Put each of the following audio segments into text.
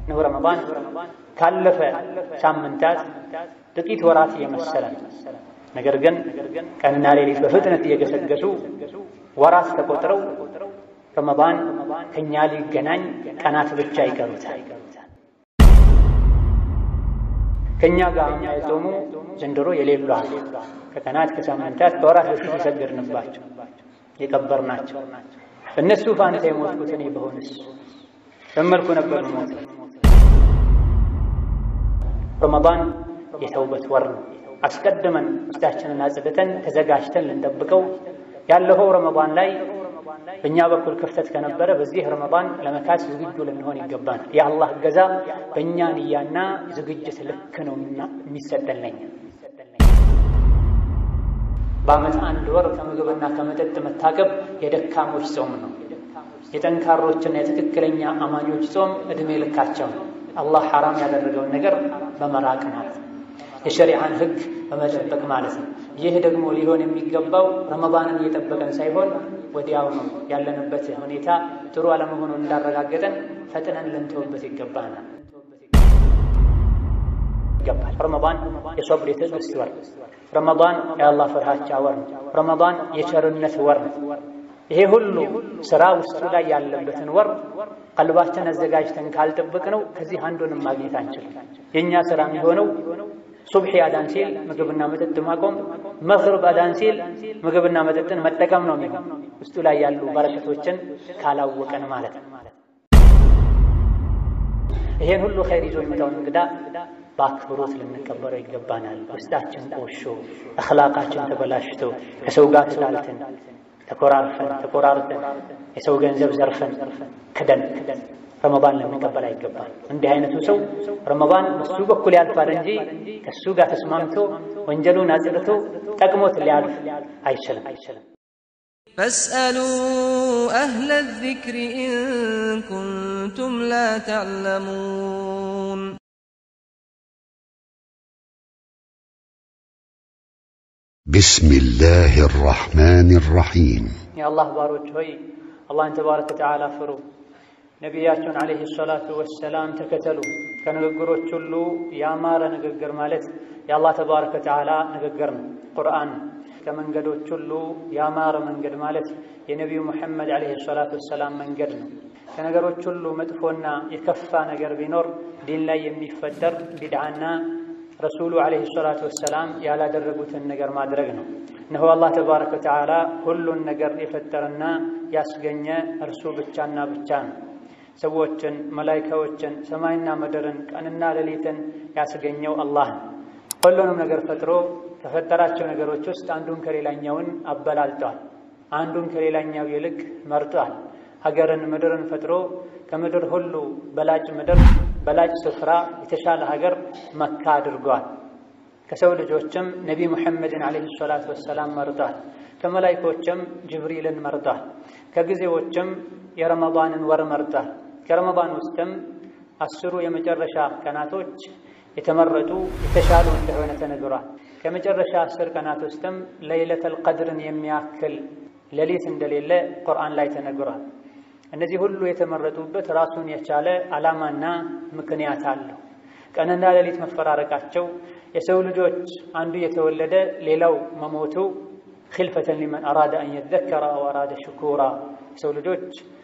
ነው ረመዳን ካለፈ ሳምንታት ጥቂት ወራት እየመሰለ ነው። ነገር ግን ቀንና ሌሊት በፍጥነት እየገሰገሱ ወራት ተቆጥረው ረመዳን ከኛ ሊገናኝ ቀናት ብቻ ይቀሩታል። ከኛ ጋር የጾሙ ዘንድሮ የሌሉ አሉ። ከቀናት ከሳምንታት ከወራት በፊት የሰገድንባቸው የቀበርናቸው እነሱ ፋንታ የሞትኩት እኔ በሆንስ በመልኩ ነበር ሞት። ረመዳን የተውበት ወር ነው። አስቀድመን ውስጣችንን አጽድተን ተዘጋጅተን ልንጠብቀው ያለፈው ረመዳን ላይ በእኛ በኩል ክፍተት ከነበረ በዚህ ረመዳን ለመካስ ዝግጁ ልንሆን ይገባናል። የአላህ እገዛ በእኛ ንያና ዝግጅት ልክ ነው የሚሰጠለኝ። በዓመት አንድ ወር ከምግብና ከመጠጥ መታቀብ የደካሞች ጾም ነው። የጠንካሮችና የትክክለኛ አማኞች ጾም ዕድሜ ልካቸው ነው። አላህ ሐራም ያደረገውን ነገር በመራቅ ማለት ነው። የሸሪዓን ሕግ በመጠበቅ ማለት ነው። ይህ ደግሞ ሊሆን የሚገባው ረመዳንን እየጠበቀን ሳይሆን ወዲያው ነው ያለንበት ሁኔታ ጥሩ አለመሆኑን እንዳረጋገጠን ፈጥነን ልንተውበት ይገባናል ይገባል። ረመዳን የሶብር የትዕግስት ወር፣ ረመዳን የአላህ ፍርሃቻ ወር ነው። ረመዳን የቸርነት ወር ነው። ይሄ ሁሉ ስራ ውስጡ ላይ ያለበትን ወር ቀልባችን አዘጋጅተን ካልጠበቅ ነው ከዚህ አንዱንም ማግኘት አንችልም። የእኛ ስራ የሚሆነው ሱብሒ አዳን ሲል ምግብና መጠጥ ማቆም፣ መግሪብ አዳን ሲል ምግብና መጠጥን መጠቀም ነው የሚሆን ውስጡ ላይ ያሉ በረከቶችን ካላወቀን ማለት ነው። ይሄን ሁሉ ኸይር ይዞ የሚመጣውን እንግዳ በአክብሮት ልንቀበለው ይገባናል። ውስጣችን ቆሾ፣ አኽላቃችን ተበላሽቶ ከሰው ጋር ተጣልተን ተኮራርፈን ተቆራርጠን የሰው ገንዘብ ዘርፈን ክደን ረመዳን ልንቀበል አይገባል። እንዲህ አይነቱ ሰው ረመዳን በሱ በኩል ያልፋል እንጂ ከሱ ጋር ተስማምቶ ወንጀሉን አጽድቶ ጠቅሞት ሊያልፍ አይችልም አይችልም። ፈስአሉ አህለ ዚክሪ ኢን ኩንቱም ላ ተዕለሙን። بسم الله الرحمن الرحيم የአላህ ባሮች ሆይ አላህን ተባረከ ወተዓላ ፍሩ፣ ነቢያቸውን ዓለይሂ ሰላቱ ወሰላም ተከተሉ። ከንግግሮች ሁሉ ያማረ ንግግር ማለት የአላህ ተባረከ ወተዓላ ንግግር ነው፣ ቁርአን። ከመንገዶች ሁሉ ያማረ መንገድ ማለት የነቢዩ ሙሐመድ ዓለይሂ ሰላቱ ወሰላም መንገድ ነው። ከነገሮች ሁሉ መጥፎና የከፋ ነገር ቢኖር ዲን ላይ የሚፈጠር ቢድዓና ረሱሉ ዓለይሂ ሰላቱ ወሰላም ያላደረጉትን ነገር ማድረግ ነው። እነሆ አላህ ተባረከ ወተዓላ ሁሉን ነገር የፈጠረና ያስገኘ እርሱ ብቻና ብቻ ነው። ሰዎችን፣ መላይካዎችን፣ ሰማይና ምድርን፣ ቀንና ሌሊትን ያስገኘው አላህ ነው። ሁሉንም ነገር ፈጥሮ ከፈጠራቸው ነገሮች ውስጥ አንዱን ከሌላኛውን አበላልጧል። አንዱን ከሌላኛው ይልቅ መርጧል። ሀገርን ምድርን ፈጥሮ ከምድር ሁሉ በላጭ ምድር በላጭ ስፍራ የተሻለ ሀገር መካ አድርጓል። ከሰው ልጆችም ነቢ ሙሐመድን ዓለይሂ ሰላቱ ወሰላም መርጧል። ከመላይኮችም ጅብሪልን መርጧል። ከጊዜዎችም የረመዳንን ወር መርጧል። ከረመዳን ውስጥም አስሩ የመጨረሻ ቀናቶች የተመረጡ የተሻሉ እንደሆነ ተነግሯል። ከመጨረሻ አስር ቀናት ውስጥም ለይለተል ቀድርን የሚያክል ሌሊት እንደሌለ ቁርአን ላይ ተነግሯል። እነዚህ ሁሉ የተመረጡበት ራሱን የቻለ ዓላማና ምክንያት አለው። ቀንና ሌሊት መፈራረቃቸው የሰው ልጆች አንዱ የተወለደ ሌላው መሞቱ ኺልፈተን ሊመን አራደ አን የዘከረ አው አራደ ሽኩራ የሰው ልጆች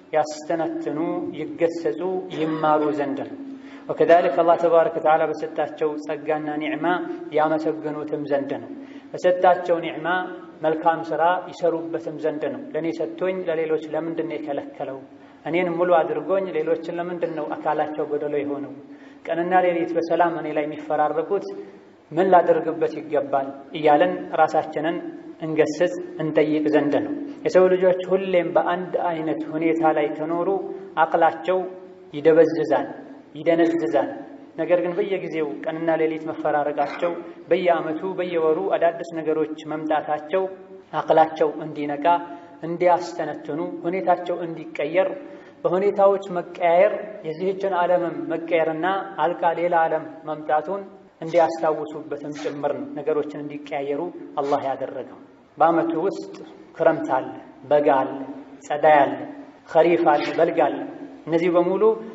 ያስተነትኑ፣ ይገሰጹ፣ ይማሩ ዘንድ ነው። ወከዛሊክ አላህ ተባረከ ወተዓላ በሰጣቸው ጸጋና ኒዕማ ያመሰግኑትም ዘንድ ነው። በሰጣቸው ኒዕማ መልካም ሥራ ይሰሩበትም ዘንድ ነው። ለእኔ ሰጥቶኝ ለሌሎች ለምንድን ነው የከለከለው? እኔን ሙሉ አድርጎኝ ሌሎችን ለምንድን ነው አካላቸው ጎደሎ የሆነው? ቀንና ሌሊት በሰላም እኔ ላይ የሚፈራረቁት ምን ላደርግበት ይገባል? እያለን ራሳችንን እንገስጽ እንጠይቅ ዘንድ ነው። የሰው ልጆች ሁሌም በአንድ አይነት ሁኔታ ላይ ከኖሩ አቅላቸው ይደበዝዛል፣ ይደነዝዛል። ነገር ግን በየጊዜው ቀንና ሌሊት መፈራረቃቸው፣ በየዓመቱ በየወሩ አዳዲስ ነገሮች መምጣታቸው አቅላቸው እንዲነቃ፣ እንዲያስተነትኑ፣ ሁኔታቸው እንዲቀየር በሁኔታዎች መቀያየር የዚህችን ዓለምም መቀየርና አልቃ ሌላ ዓለም መምጣቱን እንዲያስታውሱበትም ጭምር ነው። ነገሮችን እንዲቀያየሩ አላህ ያደረገው። በዓመቱ ውስጥ ክረምት አለ፣ በጋ አለ፣ ጸዳይ አለ፣ ኸሪፍ አለ፣ በልግ አለ። እነዚህ በሙሉ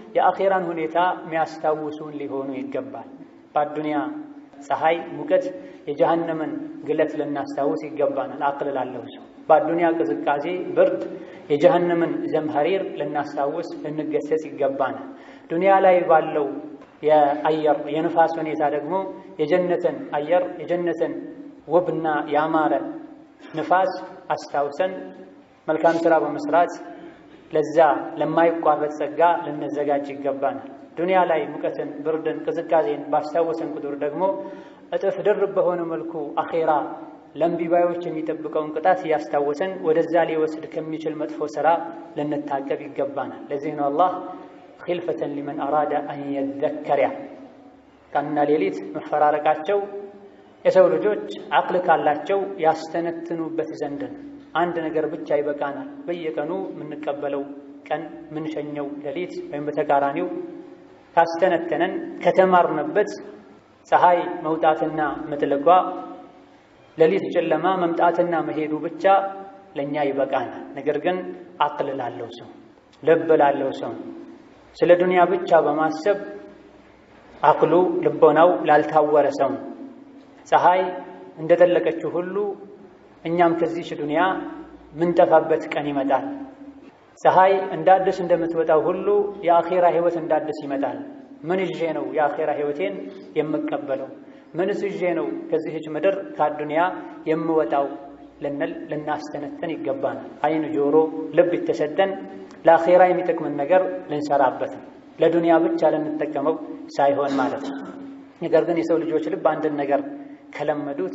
የአኼራን ሁኔታ የሚያስታውሱን ሊሆኑ ይገባል። በአዱንያ ፀሐይ ሙቀት፣ የጀሃነምን ግለት ልናስታውስ ይገባናል። አቅል ላለው ሰው በአዱንያ ቅዝቃዜ፣ ብርድ፣ የጀሃነምን ዘምሐሪር ልናስታውስ ልንገሰጽ ይገባናል። ዱንያ ላይ ባለው የአየር የንፋስ ሁኔታ ደግሞ የጀነትን አየር የጀነትን ውብና ያማረ ንፋስ አስታውሰን መልካም ሥራ በመስራት ለዛ ለማይቋረጥ ጸጋ ልንዘጋጅ ይገባናል። ዱንያ ላይ ሙቀትን፣ ብርድን፣ ቅዝቃዜን ባስታወሰን ቁጥር ደግሞ እጥፍ ድርብ በሆነ መልኩ አኼራ ለእምቢባዮች የሚጠብቀውን ቅጣት እያስታወሰን ወደዛ ሊወስድ ከሚችል መጥፎ ሥራ ልንታቀብ ይገባናል። ለዚህ ነው አላህ ኺልፈተን ሊመን አራደ አን የዘከር ያ ቀንና ሌሊት መፈራረቃቸው የሰው ልጆች አቅል ካላቸው ያስተነትኑበት ዘንድ ነው። አንድ ነገር ብቻ ይበቃናል። በየቀኑ የምንቀበለው ቀን የምንሸኘው ሌሊት ወይም በተቃራኒው ካስተነተነን ከተማርንበት ፀሐይ መውጣትና መጥለቋ ሌሊት ጨለማ መምጣትና መሄዱ ብቻ ለእኛ ይበቃናል። ነገር ግን አቅል ላለው ሰው ልብ ላለው ሰው ስለ ዱንያ ብቻ በማሰብ አቅሉ ልቦናው ላልታወረ ሰው ፀሐይ እንደጠለቀችው ሁሉ እኛም ከዚች ዱንያ ምንጠፋበት ቀን ይመጣል። ፀሐይ እንደ አዲስ እንደምትወጣው ሁሉ የአኼራ ሕይወት እንደ አዲስ ይመጣል። ምን ይዤ ነው የአኼራ ሕይወቴን የምቀበለው? ምንስ ይዤ ነው ከዚህች ምድር ከአዱንያ የምወጣው ልንል ልናስተነትን ይገባናል። አይን፣ ጆሮ፣ ልብ የተሰጠን ለአኼራ የሚጠቅምን ነገር ልንሰራበት ለዱንያ ብቻ ልንጠቀመው ሳይሆን ማለት ነው። ነገር ግን የሰው ልጆች ልብ አንድን ነገር ከለመዱት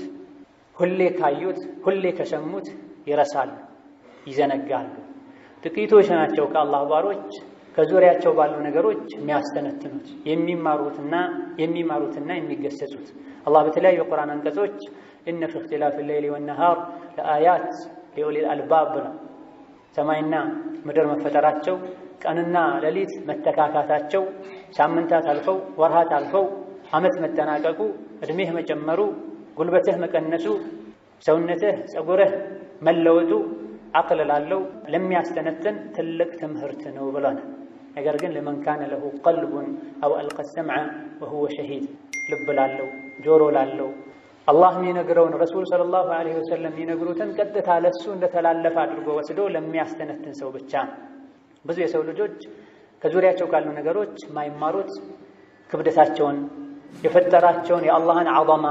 ሁሌ ካዩት ሁሌ ከሰሙት ይረሳሉ፣ ይዘነጋሉ። ጥቂቶች ናቸው ከአላህ ባሮች ከዙሪያቸው ባሉ ነገሮች የሚያስተነትኑት የሚማሩትና የሚማሩትና የሚገሰጹት። አላህ በተለያዩ የቁርአን አንቀጾች ኢነ ፊ እኽቲላፊ ሌይሊ ወነሃር ለአያት ሊኡሊል አልባብ ብለው ሰማይና ምድር መፈጠራቸው፣ ቀንና ሌሊት መተካካታቸው፣ ሳምንታት አልፈው ወርሃት አልፈው ዓመት መጠናቀቁ፣ ዕድሜህ መጨመሩ፣ ጉልበትህ መቀነሱ፣ ሰውነትህ ፀጉርህ መለወጡ አቅል ላለው ለሚያስተነትን ትልቅ ትምህርት ነው ብሎናል። ነገር ግን ለመን ካነ ለሁ ቀልቡን አው አልቀ ሰምዐ ወሁወ ሸሂድ ልብ ላለው ጆሮ ላለው አላህ የሚነግረውን ረሱል ሰለላሁ ዐለይሂ ወሰለም የሚነግሩትን ቀጥታ ለሱ እንደተላለፈ አድርጎ ወስዶ ለሚያስተነትን ሰው ብቻ ነው። ብዙ የሰው ልጆች ከዙሪያቸው ካሉ ነገሮች ማይማሩት ክብደታቸውን የፈጠራቸውን የአላህን ዐዘማ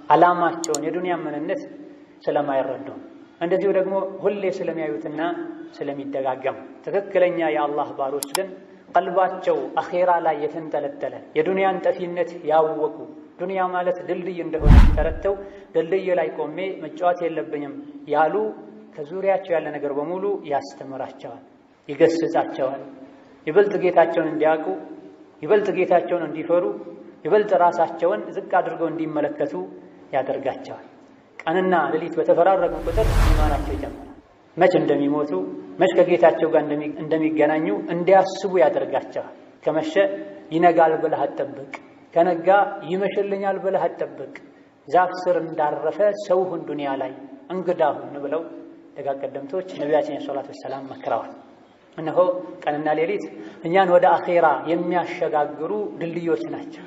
ዓላማቸውን የዱንያ ምንነት ስለማይረዱ እንደዚሁ ደግሞ ሁሌ ስለሚያዩትና ስለሚደጋገሙ ትክክለኛ የአላህ ባሮች ግን ቀልባቸው አኼራ ላይ የተንጠለጠለ የዱንያን ጠፊነት ያወቁ ዱንያ ማለት ድልድይ እንደሆነ ተረድተው ድልድይ ላይ ቆሜ መጫወት የለብኝም ያሉ ከዙሪያቸው ያለ ነገር በሙሉ ያስተምራቸዋል፣ ይገስጻቸዋል። ይበልጥ ጌታቸውን እንዲያውቁ፣ ይበልጥ ጌታቸውን እንዲፈሩ፣ ይበልጥ ራሳቸውን ዝቅ አድርገው እንዲመለከቱ ያደርጋቸዋል። ቀንና ሌሊት በተፈራረቁ ቁጥር ኢማናቸው ይጨምራል። መች እንደሚሞቱ መች ከጌታቸው ጋር እንደሚገናኙ እንዲያስቡ ያደርጋቸዋል። ከመሸ ይነጋል ብለህ አትጠብቅ፣ ከነጋ ይመሽልኛል ብለህ አትጠብቅ። ዛፍ ስር እንዳረፈ ሰው ሁን ዱንያ ላይ እንግዳ ሁን ብለው ደጋግ ቀደምቶች ነቢያችን ሰላቱ ወሰላም መክረዋል። እነሆ ቀንና ሌሊት እኛን ወደ አኼራ የሚያሸጋግሩ ድልድዮች ናቸው።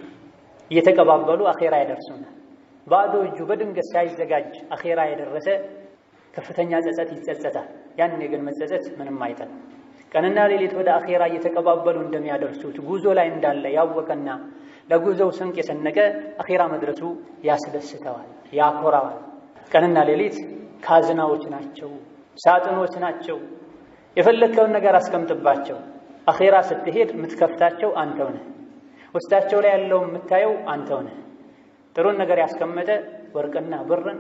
እየተቀባበሉ አኼራ ያደርሱናል። ባዶ እጁ በድንገት ሳይዘጋጅ አኼራ የደረሰ ከፍተኛ ጸጸት ይጸጸታል። ያኔ ግን መጸጸት ምንም አይጠቅም። ቀንና ሌሊት ወደ አኼራ እየተቀባበሉ እንደሚያደርሱት ጉዞ ላይ እንዳለ ያወቀና ለጉዞው ስንቅ የሰነቀ አኼራ መድረሱ ያስደስተዋል፣ ያኮራዋል። ቀንና ሌሊት ካዝናዎች ናቸው፣ ሳጥኖች ናቸው። የፈለግከውን ነገር አስቀምጥባቸው። አኼራ ስትሄድ የምትከፍታቸው አንተው ነህ። ውስጣቸው ላይ ያለው የምታየው አንተው ነህ። ጥሩን ነገር ያስቀመጠ ወርቅና ብርን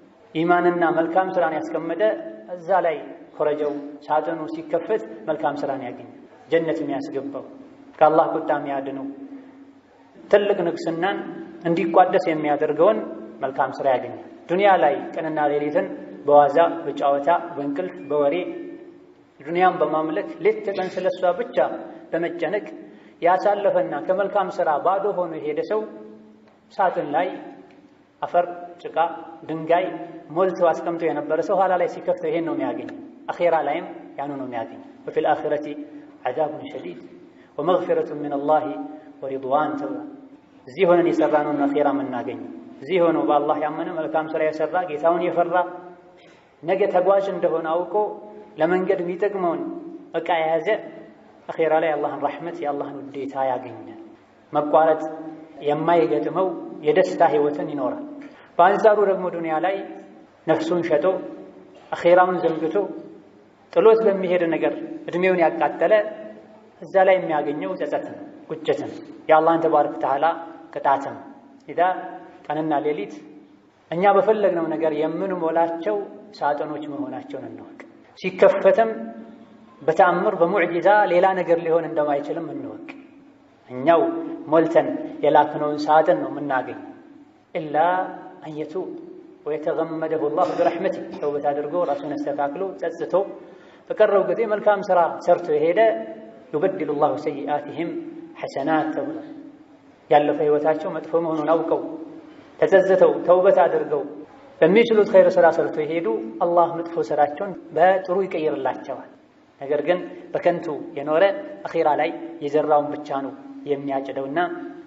ኢማንና መልካም ስራን ያስቀመጠ እዛ ላይ ኮረጀው ሳጥኑ ሲከፈት መልካም ስራን ያገኝ ጀነት የሚያስገባው ከአላህ ቁጣ የሚያድነው ትልቅ ንግስናን እንዲቋደስ የሚያደርገውን መልካም ስራ ያገኛል። ዱንያ ላይ ቀንና ሌሊትን በዋዛ በጨዋታ በእንቅልፍ በወሬ ዱንያን በማምለክ ሌት ተቀን ስለሷ ብቻ በመጨነቅ ያሳለፈና ከመልካም ስራ ባዶ ሆኖ የሄደ ሰው ሳጥን ላይ አፈር፣ ጭቃ፣ ድንጋይ ሞልቶ አስቀምጦ የነበረ ሰው ኋላ ላይ ሲከፍተው ይሄን ነው የሚያገኝ። አኼራ ላይም ያኑ ነው የሚያገኝ። ወፊል አኺረቲ ዐዛቡን ሸዲድ ወመግፊረቱን ሚነላሂ ወሪድዋን ተብሏል። እዚህ ሆነን የሰራነውን አኼራ የምናገኘው እዚህ ሆኖ በአላህ ያመነ መልካም ስራ የሰራ ጌታውን የፈራ ነገ ተጓዥ እንደሆነ አውቆ ለመንገድ የሚጠቅመውን ዕቃ የያዘ አኼራ ላይ የአላህን ረሕመት የአላህን ውዴታ ያገኛል። መቋረጥ የማይገጥመው የደስታ ህይወትን ይኖራል። በአንጻሩ ደግሞ ዱንያ ላይ ነፍሱን ሸጦ አኼራውን ዘንግቶ ጥሎት በሚሄድ ነገር እድሜውን ያቃጠለ እዛ ላይ የሚያገኘው ጸጸትን፣ ቁጭትን፣ የአላህን ተባረከ ወተዓላ ቅጣትን ኢዳ ቀንና ሌሊት እኛ በፈለግነው ነገር የምንሞላቸው ሳጥኖች መሆናቸውን እንወቅ። ሲከፈትም በተአምር በሙዕጂዛ ሌላ ነገር ሊሆን እንደማይችልም እንወቅ። እኛው ሞልተን የላክነውን ሳጥን ነው የምናገኝ። ኢላ አንየቱ ወየተገመደሁ ላሁ ብረሕመቲ ተውበት አድርጎ ራሱን አስተካክሎ ጸጽቶ በቀረው ጊዜ መልካም ስራ ሰርቶ የሄደ ዩበድሉ ላሁ ሰይአትህም ሐሰናት ተብሏል። ያለፈ ህይወታቸው መጥፎ መሆኑን አውቀው ተጸጽተው ተውበት አድርገው በሚችሉት ኸይር ስራ ሰርቶ የሄዱ አላህ መጥፎ ስራቸውን በጥሩ ይቀይርላቸዋል። ነገር ግን በከንቱ የኖረ አኺራ ላይ የዘራውን ብቻ ነው የሚያጭደውና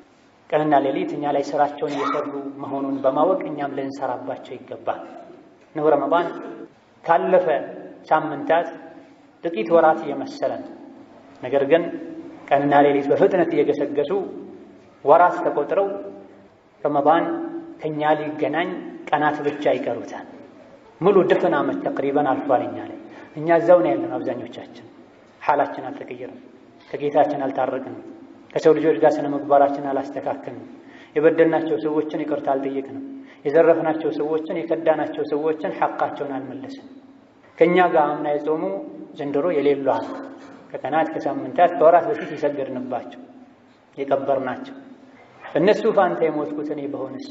ቀንና ሌሊት እኛ ላይ ስራቸውን እየሰሩ መሆኑን በማወቅ እኛም ልንሰራባቸው ይገባል። እነሆ ረመዳን ካለፈ ሳምንታት ጥቂት ወራት እየመሰለ ነው። ነገር ግን ቀንና ሌሊት በፍጥነት እየገሰገሱ ወራት ተቆጥረው ረመዳን ከእኛ ሊገናኝ ቀናት ብቻ ይቀሩታል። ሙሉ ድፍን ዓመት ተቅሪበን አልፏል እኛ ላይ እኛ እዛው ነው ያለን። አብዛኞቻችን ሓላችን አልተቀየረም፣ ከጌታችን አልታረቅንም፣ ከሰው ልጆች ጋር ስነ ምግባራችን አላስተካክልንም፣ የበደልናቸው ሰዎችን ይቅርታ አልጠየቅንም፣ የዘረፍናቸው ሰዎችን የከዳናቸው ሰዎችን ሐቃቸውን አልመለስም። ከእኛ ጋር አምና የጾሙ ዘንድሮ የሌሉ አሉ። ከቀናት ከሳምንታት ከወራት በፊት የሰገድንባቸው የቀበርናቸው እነሱ ፋንታ የሞትኩት እኔ በሆንስ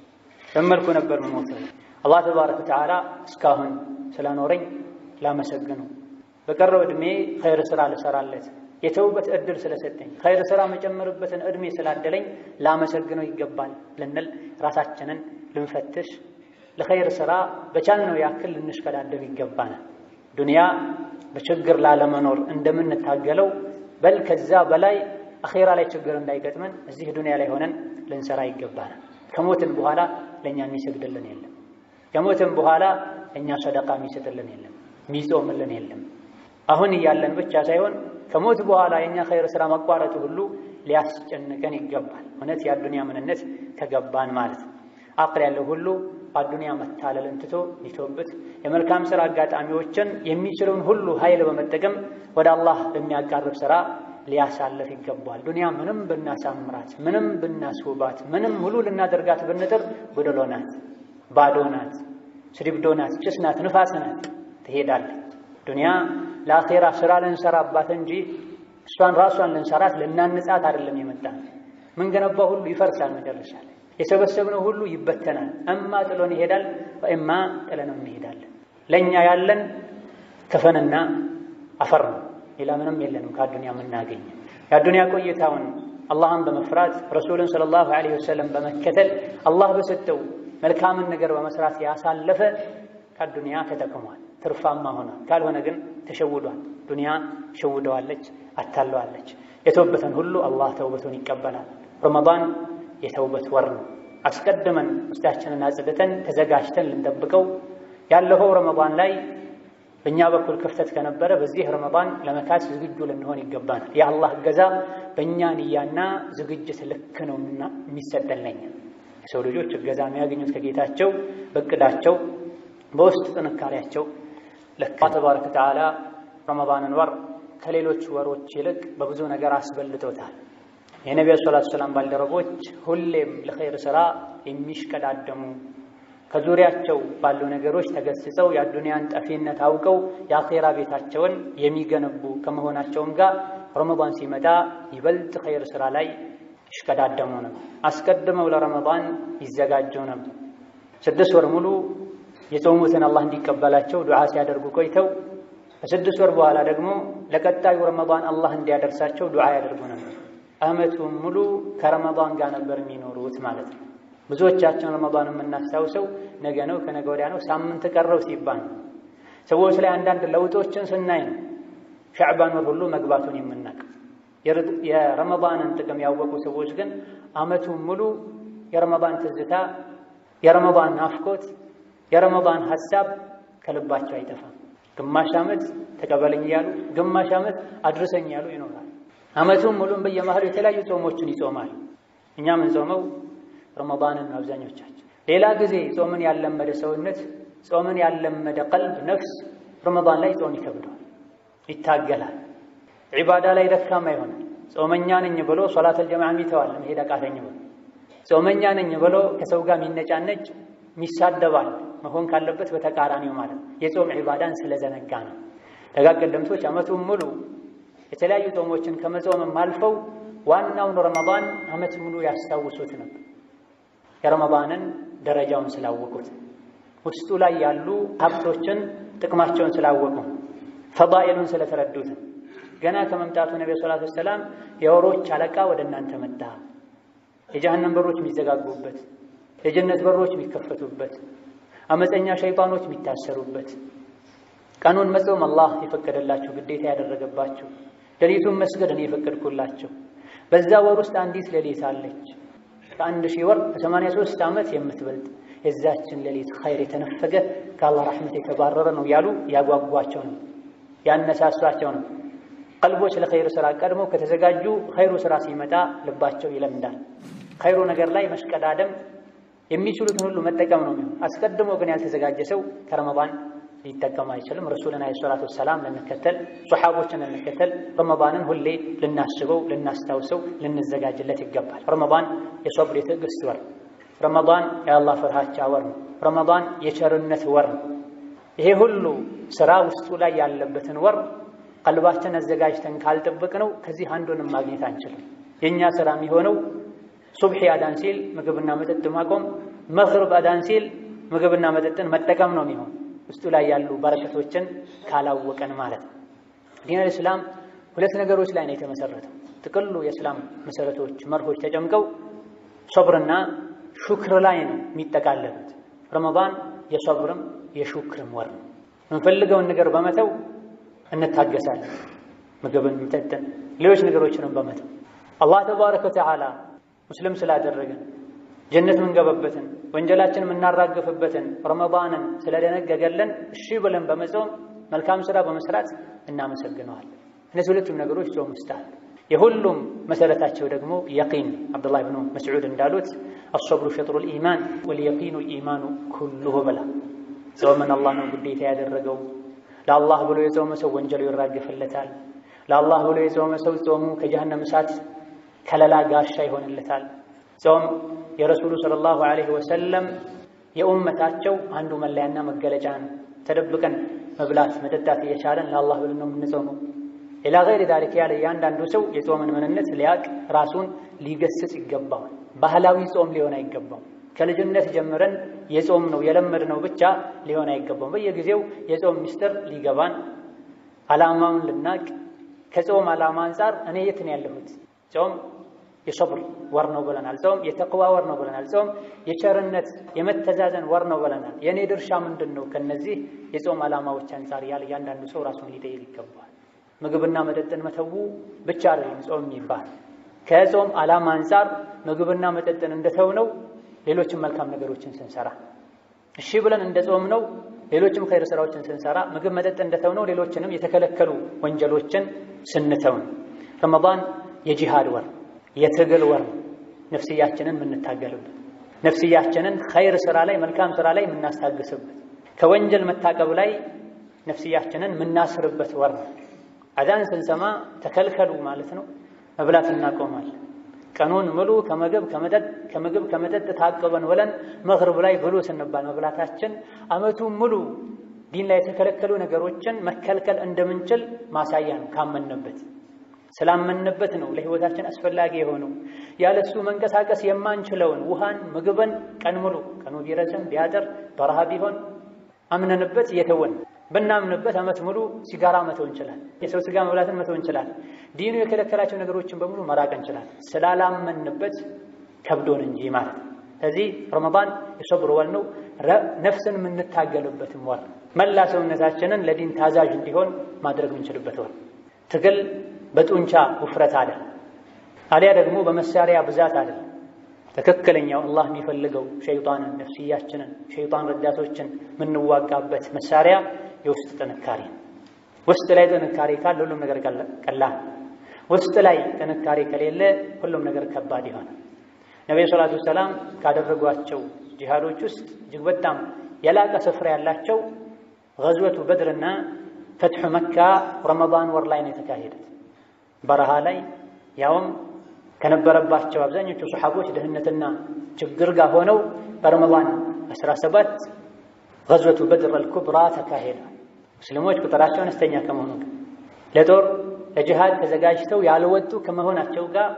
በመልኩ ነበር የምሞተው። አላህ ተባረከ ወተዓላ እስካሁን ስላኖረኝ ላመሰግነው፣ በቀረው ዕድሜ ኸይር ስራ ልሰራለት የተውበት ዕድል ስለሰጠኝ ኸይር ስራ መጨመርበትን ዕድሜ ስላደለኝ ላመሰግነው ይገባል ልንል ራሳችንን ልንፈትሽ፣ ለኸይር ስራ በቻልነው ያክል ልንሽከዳደም ይገባናል። ዱንያ በችግር ላለመኖር እንደምንታገለው በል ከዛ በላይ አኼራ ላይ ችግር እንዳይገጥመን እዚህ ዱንያ ላይ ሆነን ልንሰራ ይገባናል። ከሞትን በኋላ ለእኛ የሚሰግድልን የለም። ከሞትን በኋላ እኛ ሰደቃ የሚሰጥልን የለም፣ የሚጾምልን የለም። አሁን እያለን ብቻ ሳይሆን ከሞት በኋላ የእኛ ኸይር ስራ መቋረጡ ሁሉ ሊያስጨንቀን ይገባል። እውነት የአዱንያ ምንነት ከገባን ማለት ነው። አቅል ያለው ሁሉ አዱንያ መታለልን ትቶ ሊተውበት የመልካም ስራ አጋጣሚዎችን የሚችለውን ሁሉ ኃይል በመጠቀም ወደ አላህ በሚያቃርብ ስራ ሊያሳልፍ ይገባል። ዱንያ ምንም ብናሳምራት፣ ምንም ብናስውባት፣ ምንም ሙሉ ልናደርጋት ብንጥር ጎደሎ ናት፣ ባዶ ናት፣ ስድብዶ ናት፣ ጭስ ናት፣ ንፋስ ናት፣ ትሄዳለች። ዱንያ ለአኼራ ስራ ልንሰራባት እንጂ እሷን ራሷን ልንሰራት ልናንጻት አይደለም የመጣ ምን ገነባ ሁሉ ይፈርሳል መጨረሻ ላይ የሰበሰብነው ሁሉ ይበተናል። እማ ጥሎን ይሄዳል፣ ወእማ ጥለነው እንሄዳለን። ለእኛ ያለን ከፈንና አፈር ነው። ሌላ ምንም የለንም ከአዱንያ የምናገኝ። የአዱንያ ቆይታውን አላህን በመፍራት ረሱልን ሰለላሁ ዐለይሂ ወሰለም በመከተል አላህ በሰጠው መልካምን ነገር በመስራት ያሳለፈ ከአዱንያ ተጠቅሟል፣ ትርፋማ ሆኗል። ካልሆነ ግን ተሸውዷል። ዱንያ ሸውደዋለች፣ አታለዋለች። የተውበትን ሁሉ አላህ ተውበቱን ይቀበላል። ረመዳን የተውበት ወር ነው። አስቀድመን ውስጣችንን አጽድተን ተዘጋጅተን ልንጠብቀው ያለፈው ረመዳን ላይ በእኛ በኩል ክፍተት ከነበረ በዚህ ረመዳን ለመካስ ዝግጁ ልንሆን ይገባናል። የአላህ እገዛ በእኛ ንያና ዝግጅት ልክ ነው የሚሰጠን ለኛ። የሰው ልጆች እገዛ የሚያገኙት ከጌታቸው በእቅዳቸው በውስጥ ጥንካሬያቸው ልክ ተባረከ ወተዓላ ረመዳንን ወር ከሌሎች ወሮች ይልቅ በብዙ ነገር አስበልጦታል። የነቢዩ ሰላቱ ሰላም ባልደረቦች ሁሌም ለኸይር ሥራ የሚሽቀዳደሙ ከዙሪያቸው ባሉ ነገሮች ተገስጸው የአዱንያን ጠፊነት አውቀው የአኼራ ቤታቸውን የሚገነቡ ከመሆናቸውም ጋር ረመዳን ሲመጣ ይበልጥ ኸይር ሥራ ላይ ይሽቀዳደሙ ነበር። አስቀድመው ለረመዳን ይዘጋጁ ነበር። ስድስት ወር ሙሉ የጾሙትን አላህ እንዲቀበላቸው ዱዓ ሲያደርጉ ቆይተው ከስድስት ወር በኋላ ደግሞ ለቀጣዩ ረመዳን አላህ እንዲያደርሳቸው ዱዓ ያደርጉ ነበር። ዓመቱን ሙሉ ከረመዳን ጋር ነበር የሚኖሩት ማለት ነው። ብዙዎቻችን ረመዳን የምናስታውሰው ነገ ነው፣ ከነገ ወዲያ ነው፣ ሳምንት ቀረው ሲባል ነው። ሰዎች ላይ አንዳንድ ለውጦችን ስናይ ነው ሻዕባን ወር ሁሉ መግባቱን የምናቅ የረመዳንን ጥቅም ያወቁ ሰዎች ግን ዓመቱን ሙሉ የረመዳን ትዝታ፣ የረመዳን ናፍቆት፣ የረመዳን ሐሳብ ከልባቸው አይጠፋም። ግማሽ ዓመት ተቀበለኝ እያሉ ግማሽ ዓመት አድርሰኝ እያሉ ይኖራል። ዓመቱን ሙሉም በየመሃሉ የተለያዩ ጾሞችን ይጾማል። እኛ ምን ጾመው ረመዳንን አብዛኞቻችን። ሌላ ጊዜ ጾምን ያለመደ ሰውነት፣ ጾምን ያለመደ ቀልብ፣ ነፍስ ረመዳን ላይ ጾም ይከብደዋል፣ ይታገላል። ዒባዳ ላይ ደካማ ይሆናል። ጾመኛ ነኝ ብሎ ሶላተል ጀማዓ ይተዋል፣ መሄድ አቃተኝ ብሎ ጾመኛ ነኝ ብሎ ከሰው ጋር የሚነጫነጭ የሚሳደባል። መሆን ካለበት በተቃራኒው ማለት የጾም ዒባዳን ስለዘነጋ ነው። ደጋግ ቀደምቶች ዓመቱን ሙሉ የተለያዩ ጾሞችን ከመጾምም አልፈው ዋናውን ረመዳን ዓመት ሙሉ ያስታውሱት ነበር። የረመዳንን ደረጃውን ስላወቁት፣ ውስጡ ላይ ያሉ ሀብቶችን ጥቅማቸውን ስላወቁ፣ ፈዳኢሉን ስለተረዱት ገና ከመምጣቱ ነቢ ሰላቱ ወሰላም የወሮች አለቃ ወደ እናንተ መጣ፣ የጀሃነም በሮች የሚዘጋጉበት፣ የጀነት በሮች የሚከፈቱበት፣ አመፀኛ ሸይጣኖች የሚታሰሩበት፣ ቀኑን መጾም አላህ የፈቀደላችሁ ግዴታ ያደረገባችሁ፣ ሌሊቱን መስገድ እኔ የፈቀድኩላችሁ፣ በዛ ወር ውስጥ አንዲት ሌሊት አለች ከአንድ ሺህ ወር ከሰማንያ ሦስት ዓመት የምትበልጥ የዛችን ሌሊት ኸይር የተነፈገ ከአላህ ረሕመት የተባረረ ነው ያሉ ያጓጓቸው ነው ያነሳሷቸው ነው። ቀልቦች ለኸይሩ ስራ ቀድሞ ከተዘጋጁ ኸይሩ ስራ ሲመጣ ልባቸው ይለምዳል። ኸይሩ ነገር ላይ መሽቀዳደም የሚችሉትን ሁሉ መጠቀም ነው የሚሆን። አስቀድሞ ግን ያልተዘጋጀ ሰው ከረመዳን ሊጠቀም አይችልም። ረሱልን ዓለይሂ ሰላቱ ወሰላም ልንከተል፣ ሶሓቦችን ልንከተል፣ ረመዳንን ሁሌ ልናስበው፣ ልናስታውሰው፣ ልንዘጋጅለት ይገባል። ረመዳን የሶብር የትዕግስት ወር፣ ረመዳን የአላህ ፍርሃቻ ወር ነው። ረመዳን የቸርነት ወር ነው። ይሄ ሁሉ ስራ ውስጡ ላይ ያለበትን ወር ቀልባችን አዘጋጅተን ካልጠበቅ ነው ከዚህ አንዱንም ማግኘት አንችልም። የእኛ ስራ የሚሆነው ሱብሒ አዳን ሲል ምግብና መጠጥ ማቆም፣ መግሪብ አዳን ሲል ምግብና መጠጥን መጠቀም ነው የሚሆን ውስጡ ላይ ያሉ በረከቶችን ካላወቀን ማለት ነው። ዲን አልእስላም ሁለት ነገሮች ላይ ነው የተመሰረተው። ጥቅሉ የእስላም መሰረቶች መርሆች ተጨምቀው ሶብርና ሹክር ላይ ነው የሚጠቃለሉት። ረመዳን የሶብርም የሹክርም ወር ነው። የምንፈልገውን ነገር በመተው እንታገሳለን። ምግብን፣ መጠጥን፣ ሌሎች ነገሮችንም በመተው አላህ ተባረከ ወተዓላ ሙስሊም ስላደረገን ጀነት ምንገበበትን ወንጀላችን የምናራግፍበትን ረመዳንን ስለደነገገለን እሺ ብለን በመጾም መልካም ስራ በመስራት እናመሰግነዋለን። እነዚህ ሁለቱም ነገሮች ጾም ውስጥ አሉ። የሁሉም መሰረታቸው ደግሞ የቂን አብዱላህ ብኑ መስዑድ እንዳሉት አሶብሩ ሸጥሩል ኢማን ወልየቂኑ ኢማኑ ኩሉሁ ብላ ጾምን አላህ ነው ግዴታ ያደረገው። ለአላህ ብሎ የጾመ ሰው ወንጀሉ ይራግፍለታል። ለአላህ ብሎ የጾመ ሰው ጾሙ ከጀሃነም እሳት ከለላ ጋሻ ይሆንለታል። ጾም የረሱሉ ሰለላሁ ዐለይሂ ወሰለም የኡመታቸው አንዱ መለያና መገለጫ ነው። ተደብቀን መብላት መጠጣት እየቻለን ለአላህ ብለን ነው የምንጾመው። ሌላ ገይር ዛሊክ ያለ እያንዳንዱ ሰው የጾምን ምንነት ሊያቅ ራሱን ሊገስጽ ይገባዋል። ባህላዊ ጾም ሊሆን አይገባም። ከልጅነት ጀምረን የጾም ነው የለመድ ነው ብቻ ሊሆን አይገባም። በየጊዜው የጾም ሚስጥር ሊገባን ዓላማውን ልናቅ ከጾም ዓላማ አንጻር እኔ የት ነው ያለሁት? ጾም የሶብር ወር ነው ብለናል። ጾም የተቅዋ ወር ነው ብለናል። ጾም የቸርነት የመተዛዘን ወር ነው ብለናል። የእኔ ድርሻ ምንድን ነው? ከነዚህ የጾም ዓላማዎች አንጻር ያለ እያንዳንዱ ሰው ራሱን ሊጠይቅ ይገባል። ምግብና መጠጥን መተዉ ብቻ አይደለም ጾም የሚባል ከጾም ዓላማ አንጻር ምግብና መጠጥን እንደተው ነው ሌሎችም መልካም ነገሮችን ስንሰራ እሺ ብለን እንደ ጾም ነው ሌሎችም ኸይር ስራዎችን ስንሰራ ምግብ መጠጥ እንደተው ነው ሌሎችንም የተከለከሉ ወንጀሎችን ስንተው ነው። ረመዳን የጂሃድ ወር የትግል ወር ነፍስያችንን የምንታገልበት ነፍስያችንን ኸይር ስራ ላይ መልካም ስራ ላይ የምናስታግስበት ከወንጀል መታቀብ ላይ ነፍስያችንን የምናስርበት ወር ነው። አዛን ስንሰማ ተከልከሉ ማለት ነው። መብላት እናቆማለን። ቀኑን ሙሉ ከምግብ ከመጠጥ ከምግብ ከመጠጥ ታቅበን ውለን መግሪብ ላይ ብሉ ስንባል መብላታችን ዓመቱን ሙሉ ዲን ላይ የተከለከሉ ነገሮችን መከልከል እንደምንችል ማሳያ ነው። ካመንበት ስላመንበት ነው ለህይወታችን አስፈላጊ የሆነው ያለሱ መንቀሳቀስ የማንችለውን ውሃን፣ ምግብን ቀን ሙሉ ቀኑ ቢረዝም ቢያጥር በረሃ ቢሆን አምነንበት እየተወን ብናምንበት ዓመት ሙሉ ሲጋራ መተው እንችላል። የሰው ስጋ መብላትን መተው እንችላል። ዲኑ የከለከላቸው ነገሮችን በሙሉ መራቅ እንችላል። ስላላመንበት ከብዶን እንጂ ማለት ነው። ስለዚህ ረመዳን የሶብር ወር ነው። ነፍስን የምንታገልበትም ወር፣ መላ ሰውነታችንን ለዲን ታዛዥ እንዲሆን ማድረግ የምንችልበት ወር፣ ትግል በጡንቻ ውፍረት አለ አሊያ ደግሞ በመሳሪያ ብዛት አለ። ትክክለኛው አላህ የሚፈልገው ሸይጣንን፣ ነፍስያችንን፣ ሸይጣን ረዳቶችን የምንዋጋበት መሳሪያ የውስጥ ጥንካሬ ውስጥ ላይ ጥንካሬ ካለ ሁሉም ነገር ቀላል፣ ውስጥ ላይ ጥንካሬ ከሌለ ሁሉም ነገር ከባድ ይሆናል። ነቢዩ ሰላቱ ወሰላም ካደረጓቸው ጂሃዶች ውስጥ እጅግ በጣም የላቀ ስፍራ ያላቸው ገዝወቱ በድርና ፈትሑ መካ ረመዳን ወር ላይ ነው የተካሄዱት። በረሃ ላይ ያውም ከነበረባቸው አብዛኞቹ ሰሓቦች ድህነትና ችግር ጋር ሆነው በረመዳን 17 ገዝወቱ በድር አልኩብራ ተካሄደ። ሙስሊሞች ቁጥራቸው አነስተኛ ከመሆኑ ጋር ለጦር ለጂሃድ ተዘጋጅተው ያልወጡ ከመሆናቸው ጋር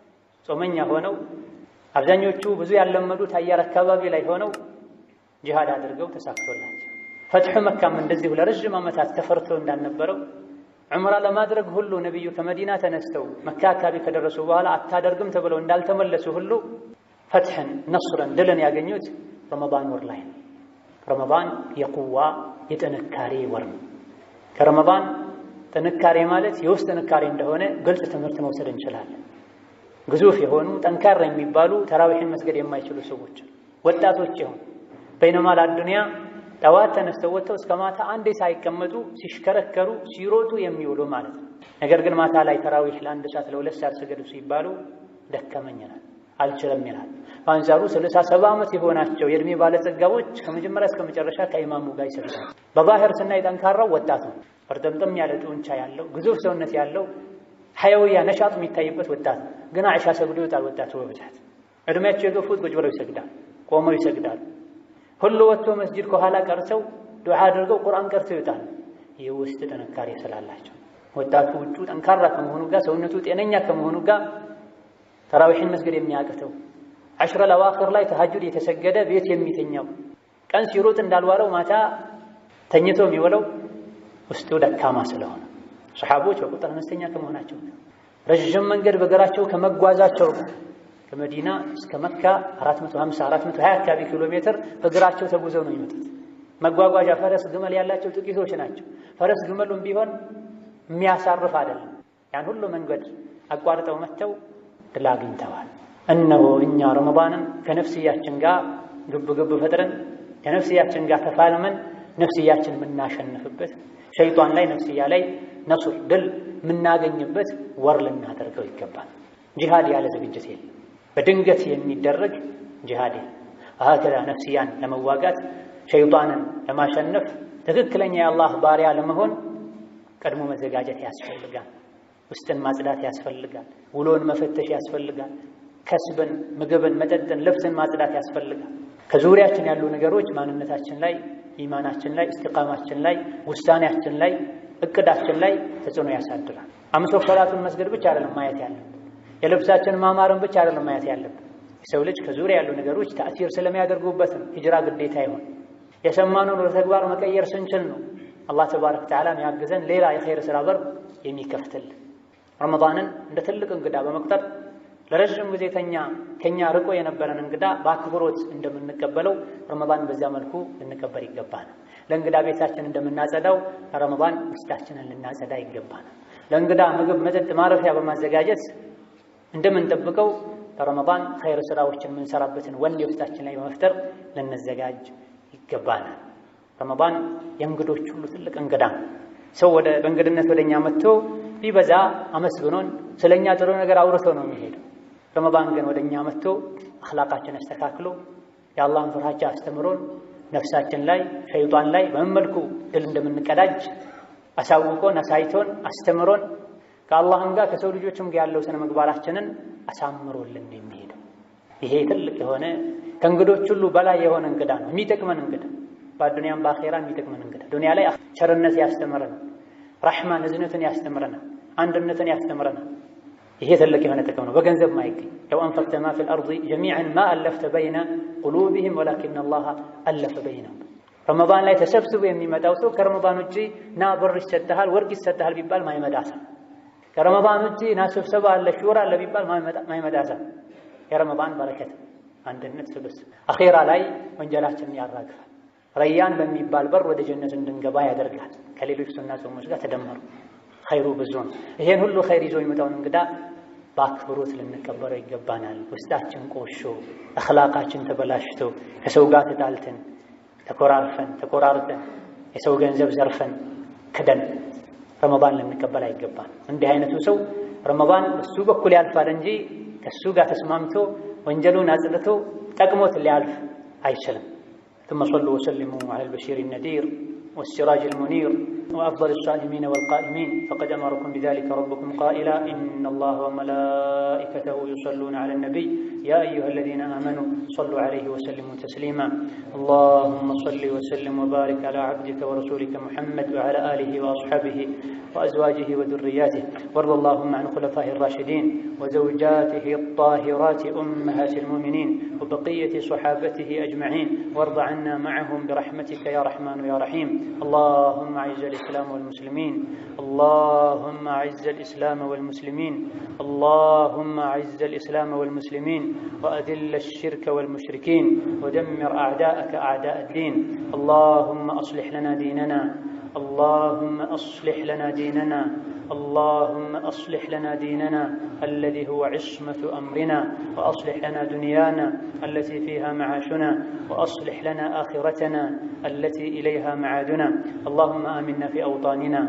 ጾመኛ ሆነው አብዛኞቹ ብዙ ያለመዱት አየር አካባቢ ላይ ሆነው ጂሃድ አድርገው ተሳክቶላቸው ፈትሑ መካም እንደዚሁ ለረዥም ዓመታት ተፈርቶ እንዳልነበረው ዑምራ ለማድረግ ሁሉ ነቢዩ ከመዲና ተነስተው መካ አካባቢ ከደረሱ በኋላ አታደርግም ተብለው እንዳልተመለሱ ሁሉ ፈትሕን፣ ነስርን፣ ድልን ያገኙት ረመዳን ወር ላይ ነው። ረመዳን የቁዋ የጥንካሬ ወር ነው። ከረመዳን ጥንካሬ ማለት የውስጥ ጥንካሬ እንደሆነ ግልጽ ትምህርት መውሰድ እንችላለን። ግዙፍ የሆኑ ጠንካራ የሚባሉ ተራዊሕን መስገድ የማይችሉ ሰዎች ወጣቶች የሆኑ በይነማል አዱንያ ጠዋት ተነስተው ወጥተው እስከ ማታ አንዴ ሳይቀመጡ ሲሽከረከሩ ሲሮጡ የሚውሉ ማለት ነው። ነገር ግን ማታ ላይ ተራዊሕ ለአንድ ሰዓት ለሁለት ሰዓት ስገዱ ሲባሉ ደከመኝናል አልችልም ይላል። በአንጻሩ ስልሳ ሰባ ዓመት የሆናቸው የእድሜ ባለጸጋዎች ከመጀመሪያ እስከ መጨረሻ ከኢማሙ ጋር ይሰግዳል። በባህር ስናይ ጠንካራው ወጣት ነው። ፈርጠምጠም ያለ ጡንቻ ያለው ግዙፍ ሰውነት ያለው ሐያውያ ነሻጥ የሚታይበት ወጣት ነው። ግን አይሻ ሰግዶ ይወጣል። ወጣቱ በብዛት እድሜያቸው የገፉት ቁጭ ብለው ይሰግዳል፣ ቆመው ይሰግዳል። ሁሉ ወጥቶ መስጂድ ከኋላ ቀርተው ዱዓ አድርገው ቁርአን ቀርተው ይወጣል። ይህ ውስጥ ጥንካሬ ስላላቸው ወጣቱ ውጩ ጠንካራ ከመሆኑ ጋር ሰውነቱ ጤነኛ ከመሆኑ ጋር ተራዊሕን መስገድ የሚያቅተው አሽረ ለዋክር ላይ ተሐጁድ የተሰገደ ቤት የሚተኛው ቀን ሲሮጥ እንዳልዋለው ማታ ተኝቶ የሚውለው ውስጡ ደካማ ስለሆነ ሰሓቦች በቁጥር አነስተኛ ከመሆናቸው ረዥም መንገድ በእግራቸው ከመጓዛቸው ከመዲና እስከ መካ 450 420 አካባቢ ኪሎ ሜትር በእግራቸው ተጉዘው ነው የሚመጡት። መጓጓዣ ፈረስ፣ ግመል ያላቸው ጥቂቶች ናቸው። ፈረስ ግመሉም ቢሆን የሚያሳርፍ አይደለም። ያን ሁሉ መንገድ አቋርጠው መጥተው ድል አግኝተዋል። እነሆ እኛ ረመዳንን ከነፍስያችን ጋር ግብ ግብ ፈጥረን ከነፍስያችን ጋር ተፋልመን ነፍስያችን የምናሸንፍበት ሸይጧን ላይ ነፍስያ ላይ ነሱር ድል የምናገኝበት ወር ልናደርገው ይገባል። ጂሃድ ያለ ዝግጅት የለም። በድንገት የሚደረግ ጂሃድ የለም። አሀከዛ ነፍስያን ለመዋጋት ሸይጣንን ለማሸነፍ ትክክለኛ የአላህ ባሪያ ለመሆን ቀድሞ መዘጋጀት ያስፈልጋል። ውስጥን ማጽዳት ያስፈልጋል። ውሎን መፈተሽ ያስፈልጋል። ከስብን፣ ምግብን፣ መጠጥን፣ ልብስን ማጽዳት ያስፈልጋል። ከዙሪያችን ያሉ ነገሮች ማንነታችን ላይ፣ ኢማናችን ላይ፣ እስቲቃማችን ላይ፣ ውሳኔያችን ላይ፣ እቅዳችን ላይ ተጽዕኖ ያሳድራል። አምስት ወቅት ሰላቱን መስገድ ብቻ አይደለም ማየት ያለብን። የልብሳችን ማማርን ብቻ አይደለም ማየት ያለብን። የሰው ልጅ ከዙሪያ ያሉ ነገሮች ተአሲር ስለሚያደርጉበት ነው ሂጅራ ግዴታ ይሆን። የሰማነውን ወደ ተግባር መቀየር ስንችል ነው አላህ ተባረከ ወተዓላ የሚያግዘን ሌላ የኸይር ስራ በር የሚከፍትልን። ረመዳንን እንደ ትልቅ እንግዳ በመቁጠር ለረዥም ጊዜ ተኛ ከኛ ርቆ የነበረን እንግዳ በአክብሮት እንደምንቀበለው ረመዳን በዚያ መልኩ ልንቀበል ይገባናል። ለእንግዳ ቤታችን እንደምናጸዳው ለረመዳን ውስጣችንን ልናጸዳ ይገባናል። ለእንግዳ ምግብ፣ መጠጥ፣ ማረፊያ በማዘጋጀት እንደምንጠብቀው ለረመዳን ኸይር ስራዎችን የምንሰራበትን ወኔ ውስጣችን ላይ በመፍጠር ልንዘጋጅ ይገባናል። ረመዳን የእንግዶች ሁሉ ትልቅ እንግዳ ነው። ሰው ወደ በእንግድነት ወደ እኛ መጥቶ ቢበዛ አመስግኖን ስለ እኛ ጥሩ ነገር አውርቶ ነው የሚሄደው። ረመዳን ግን ወደ እኛ መጥቶ አኽላቃችን አስተካክሎ የአላህን ፍርሃቻ አስተምሮን ነፍሳችን ላይ ሸይጣን ላይ በምን መልኩ ድል እንደምንቀዳጅ አሳውቆን አሳይቶን አስተምሮን ከአላህም ጋር ከሰው ልጆችም ጋር ያለው ስነ ምግባራችንን አሳምሮልን የሚሄደው ይሄ ትልቅ የሆነ ከእንግዶች ሁሉ በላይ የሆነ እንግዳ ነው። የሚጠቅመን እንግዳ በአዱንያም በአኼራ የሚጠቅመን እንግዳ ዱንያ ላይ ቸርነት ያስተምረናል፣ ራሕማን እዝነትን ያስተምረናል፣ አንድነትን ያስተምረናል። ይሄ ትልቅ የሆነ ጥቅም ነው፣ በገንዘብ ማይገኝ ለው አንፈቅተ ማ ፊል አርዲ ጀሚዐን ማ አለፍተ በይነ ቁሉቢሂም ወላኪን አላህ አለፈ በይነሁም። ረመዳን ላይ ተሰብስቦ የሚመጣው ሰው ከረመዳን ውጪ ና ብር ይሰጥሃል፣ ወርቅ ይሰጥሃል ቢባል ማይመጣ ሰው፣ ከረመዳን ውጪ ና ስብሰባ አለ ሹራ አለ ቢባል ማይመጣ ሰው። የረመዳን በረከት አንድነት፣ ስብስብ አኼራ ላይ ወንጀላችንን ያራግፋል። ረያን በሚባል በር ወደ ጀነት እንድንገባ ያደርጋል። ከሌሎች ሱና ጾሞች ጋር ተደመሩ ኸይሩ ብዙ ነው። ይሄን ሁሉ ኸይር ይዞ የሚመጣውን እንግዳ በአክብሮት ልንቀበለው ይገባናል። ውስጣችን ቆሾ፣ አኽላቃችን ተበላሽቶ ከሰው ጋር ተጣልተን ተኮራርፈን ተቆራርጠን የሰው ገንዘብ ዘርፈን ክደን ረመዳን ልንቀበል አይገባን። እንዲህ አይነቱ ሰው ረመዳን በሱ በኩል ያልፋል እንጂ ከሱ ጋር ተስማምቶ ወንጀሉን አጽድቶ ጠቅሞት ሊያልፍ አይችልም። ثم صلوا وسلموا على البشير النذير والسراج المنير وأفضل الصائمين والقائمين فقد أمركم بذلك ربكم قائلا إن الله وملائكته يصلون على النبي يا أيها الذين آمنوا صلوا عليه وسلموا تسليما اللهم صل وسلم وبارك على عبدك ورسولك محمد وعلى آله وأصحابه وأزواجه وذرياته وارض اللهم عن خلفائه الراشدين وزوجاته الطاهرات أمهات المؤمنين وبقية صحابته أجمعين وارض عنا معهم برحمتك يا رحمن يا رحيم اللهم أعز الإسلام والمسلمين اللهم أعز الإسلام والمسلمين اللهم أعز الإسلام والمسلمين وأذل الشرك والمشركين ودمر أعداءك أعداء الدين اللهم أصلح لنا ديننا اللهم أصلح لنا ديننا اللهم أصلح لنا ديننا الذي هو عصمة أمرنا وأصلح لنا دنيانا التي فيها معاشنا وأصلح لنا آخرتنا التي إليها معادنا اللهم آمنا في أوطاننا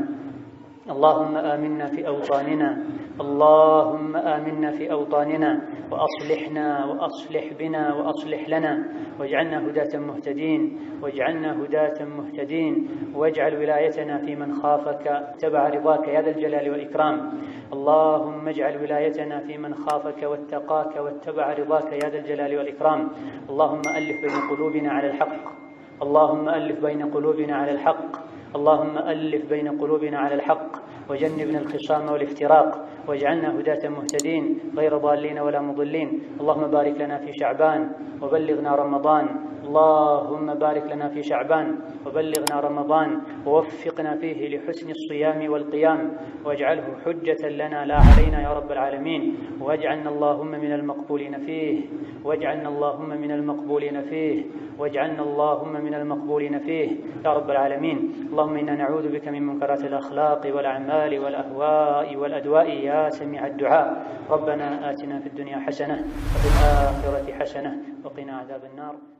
اللهم آمنا في أوطاننا اللهم آمنا في أوطاننا وأصلحنا وأصلح بنا وأصلح لنا واجعلنا هداة مهتدين واجعلنا هداة مهتدين واجعل ولايتنا في من خافك اتبع رضاك يا ذا الجلال والإكرام اللهم اجعل ولايتنا في من خافك واتقاك واتبع رضاك يا ذا الجلال والإكرام اللهم ألف بين قلوبنا على الحق اللهم ألف بين قلوبنا على الحق اللهم ألف بين قلوبنا على الحق وجنبنا الخصام والافتراق واجعلنا هداة مهتدين غير ضالين ولا مضلين اللهم بارك لنا في شعبان وبلغنا رمضان اللهم بارك لنا في شعبان وبلغنا رمضان ووفقنا فيه لحسن الصيام والقيام واجعله حجة لنا لا علينا يا رب العالمين واجعلنا اللهم من المقبولين فيه واجعلنا اللهم من المقبولين فيه واجعلنا اللهم من المقبولين فيه يا رب العالمين اللهم إنا نعوذ بك من منكرات الأخلاق والأعمال والأهواء والأدواء يا سميع الدعاء ربنا آتنا في الدنيا حسنة وفي الآخرة حسنة وقنا عذاب النار